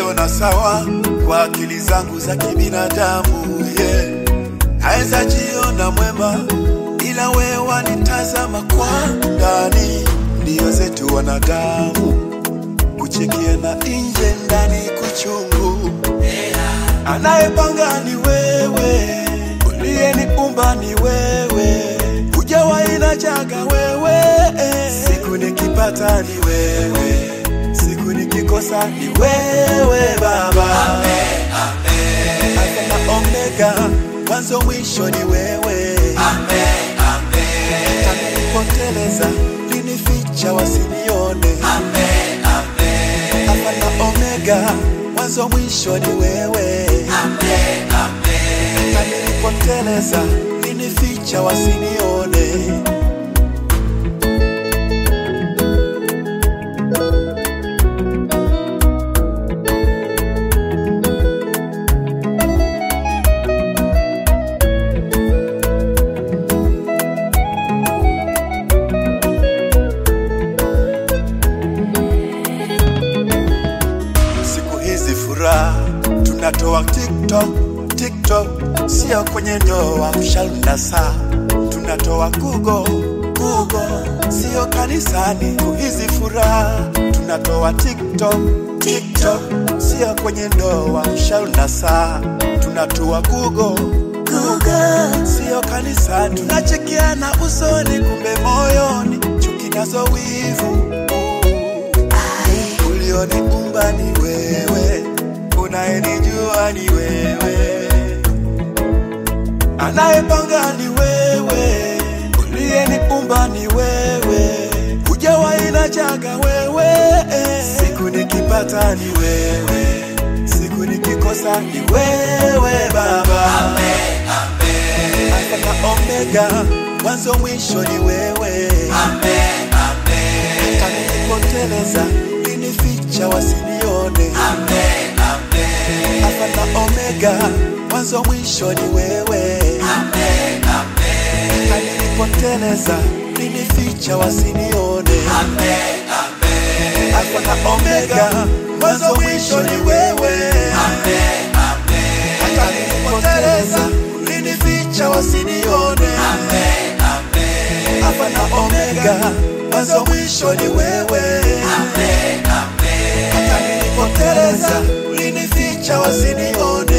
naiona sawa kwa akili zangu za kibinadamu yeah. Naweza jiona mwema, ila wewe wanitazama kwa ndani. Ndio zetu wanadamu, kuchekia na nje, ndani kuchungu. Anayepanga ni wewe, uliyeniumba ni wewe, hujawahi na jaga wewe. Siku nikipata ni wewe, siku nikikosa ni wewe Baba. Alfa na Omega, mwanzo mwisho ni wewe. Nilipoteleza linificha wasinione. Alfa na Omega, mwanzo mwisho ni wewe. Na nilipoteleza linificha wasinione. Siku hizi furaha tunatoa TikTok, TikTok sio kwenye ndoa, mshalna saa tunatoa Google, Google sio kanisani. Siku hizi furaha tunatoa TikTok, TikTok sio kwenye ndoa, mshalna saa tunatoa Google, Google sio kanisani. Tunachekeana usoni, kumbe moyoni chuki nazo wivu ulioniumba ni wewe, unayenijua ni wewe, anayepanga ni wewe, uliyeniumba ni wewe, hujawahi na jaga wewe. Siku nikipata ni wewe, siku nikikosa ni wewe Baba. Alfa na Omega, mwanzo mwisho ni wewe. Hata nilipoteleza linificha wasinione. Alfa na Omega, mwanzo mwisho ni wewe. Hata nilipoteleza linificha wasinione. Alfa na Omega, mwanzo mwisho ni wewe. Hata nilipoteleza linificha wasinione. Alfa na Omega, mwanzo mwisho ni wewe. Hata nilipoteleza ulinificha wasinione.